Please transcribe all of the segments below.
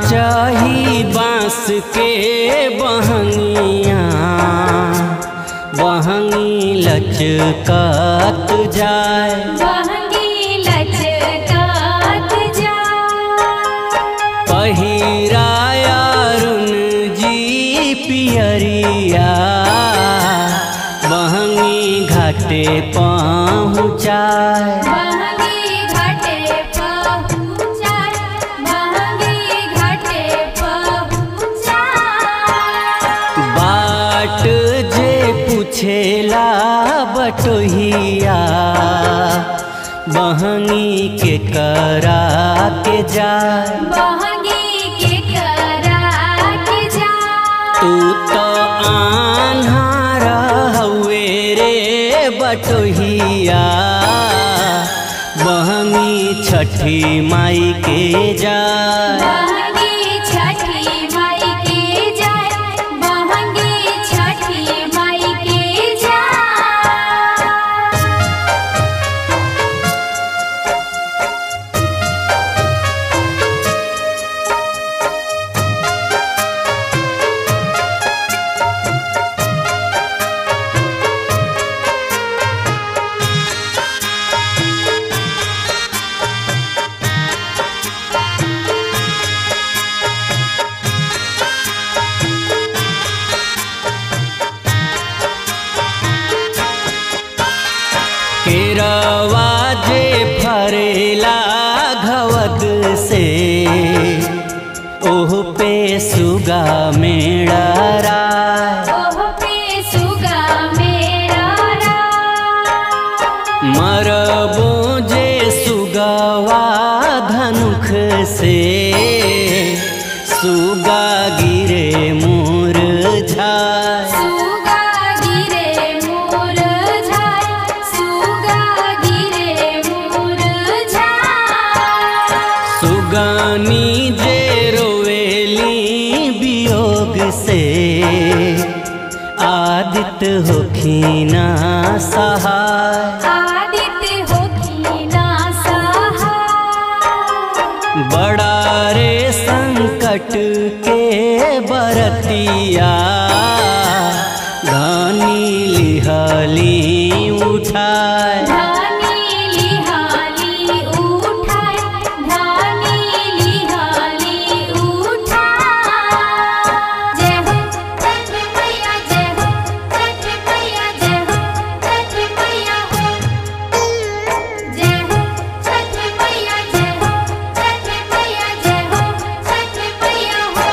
चाही बांस के बहंगिया बहंगी लचकत जाए बहंगी लचकात जा पहिराया रुन जी पियरिया बहंगी घाटे पहुँचाए बहंगी घाटे पहुँचाय बहंगी घाटे पहुँचाय बाट जे पूछेला बटोहिया बहनी के करा के जाए बहंगी के करा के जा तू तो आन्हार हवे रे बटोहिया बहनी छठी माई के जाए बहंगी छठी माई के जाय बहंगी छठी माई के जाय केरवा जे फरेला घवद से ओह पे सुगा मेड़ा राय ओह पे सुगा मेरा राय मरबो जे सुगवा धनुख से सुगा गिरे मोर झाय सुगा गिरे मोर झाय सुगा गिरे मोर झाय सुगानी जे रोवेली वियोग से आदित्य होखिना सहाय आदित्य होखी ना सहाय बड़ा रे संकट के बरतिया धानी लिहली उठाए धानी लिहाली उठाय धानी लिहाली उठाय जय हो छठ मैया जय हो छठ मैया जय हो छठ मैया हो जय हो छठ मैया जय हो छठ मैया जय हो छठ मैया हो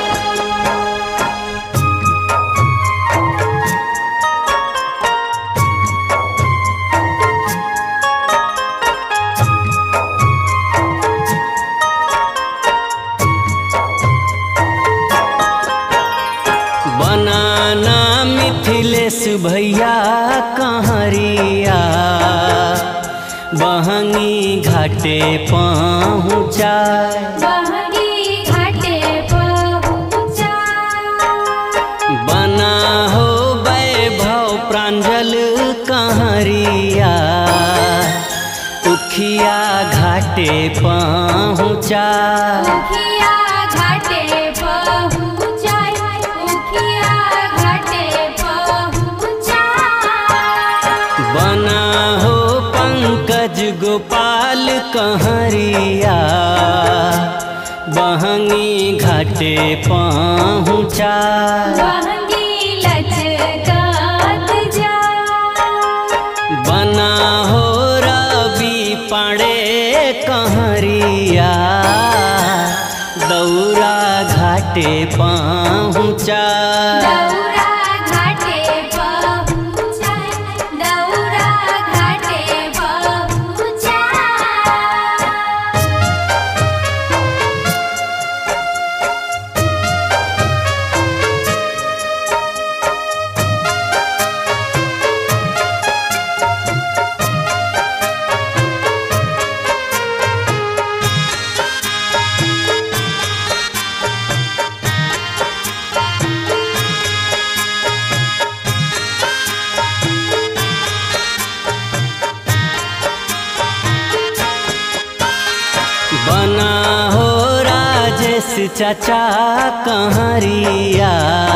बनाना मिथिलेश भैया कहरिया बहंगी घाटे पहुँचाए बहंगी घाटे पहुँचा बना हो वैभव प्रांजल कहरिया उखिया घाटे पहुँचा उखिया घाटे पहुँचाय उखिया घाटे पहुँचाय बना हो पंकज गोपाल कहरिया बहंगी घाटे पहुँचा बहंगी लचकात जा बना हो रवि पाड़े कहरिया दौरा घाटे पहुँचा दौरा घाटे पहुँचाय दौरा घाटे पहुँचाय राजेश चाचा कहरिया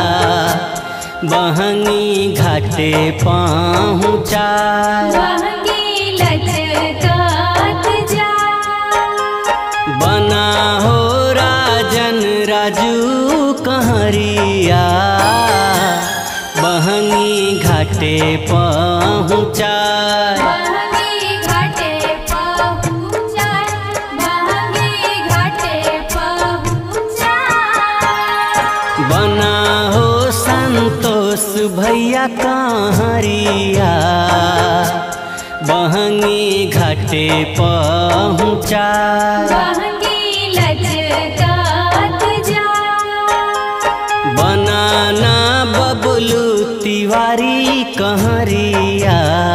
बहंगी घाटे पहुँचा बहंगी लचकात जा बना हो राजन राजू कहरिया बहंगी घाटे पहुँचा बहंगी घाटे पहुँचा बहंगी घाटे पहुँचा बना हो संतोष भैया कहरिया बहंगी घाटे पहुँचा बहंगी लचकात जा बनाना बबलू तिवारी कहरिया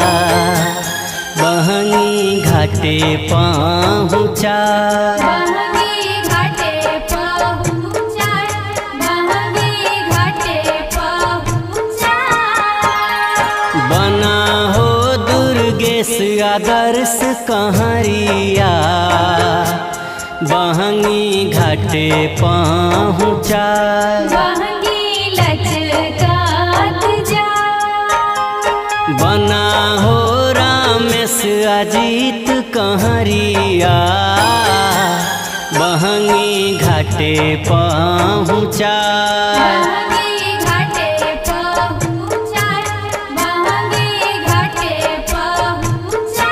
बहंगी घाटे पहुँचा बहंगी घाटे पहुँचा बहंगी घाटे पहुँचा बना हो दुर्गेश आदर्श कहरिया बहंगी घाटे पहुँचा बहंगी लचकात जा बना हो रामेश अजीत कहरिया बहंगी घाटे पहुँचा बहंगी घाटे पहुँचा बहंगी घाटे पहुँचा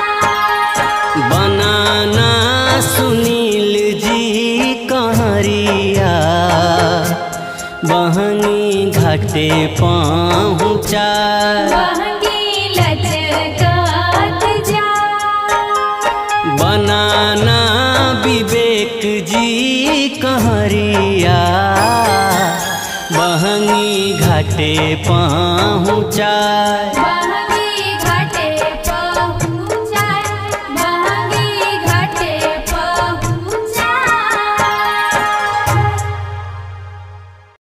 बनाना सुनील जी कहरिया बहंगी घाटे पहुँचा बहंगी लचकात जा बनाना विवेक जी कहरिया बहंगी घाटे पहुँचा बहंगी